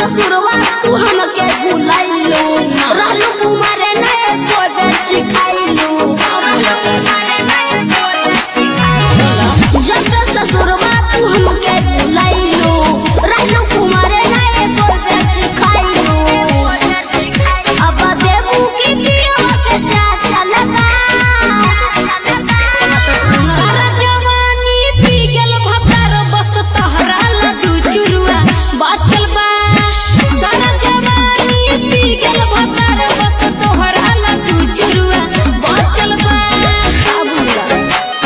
ससुरवा तू हमके भुलाइलो रहलू कुमारे नए कोटे चिखाइलो जब ससुरवा तू हमके भुलाइलो रहलू कुमारे नए कोटे चिखाइलो अब देबू की पियो के चाचा लगा सारा जवानी पी गेल भतार बस तहरा ला दू चुरुआ बाचल बा सारा जवानी पी गेल भतार बस तोहरा ला दू चुरुआ बाचल बा काबुला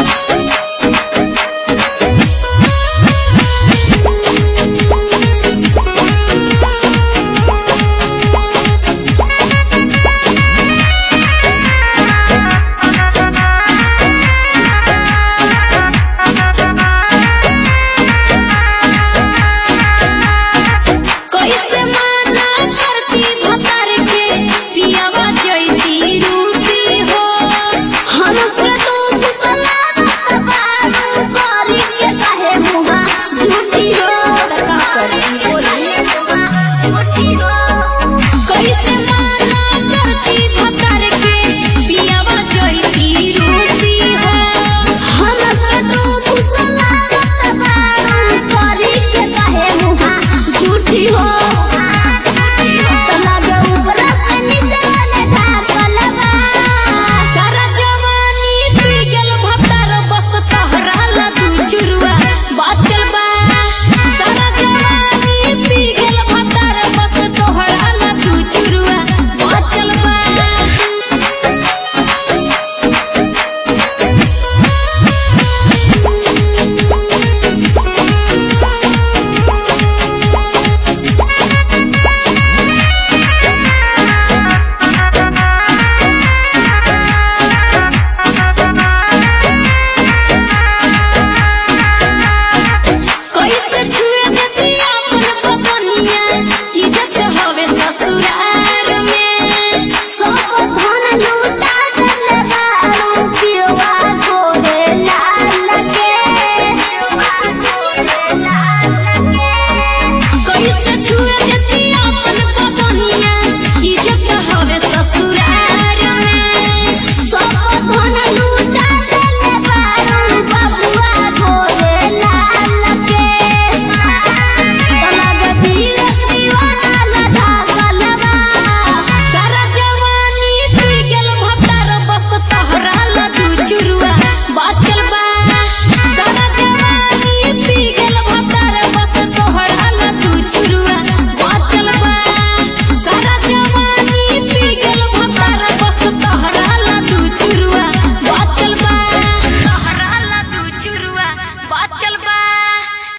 कैसे माना करती भतार के पियावा जैती रूसी हो हमके तो फुसला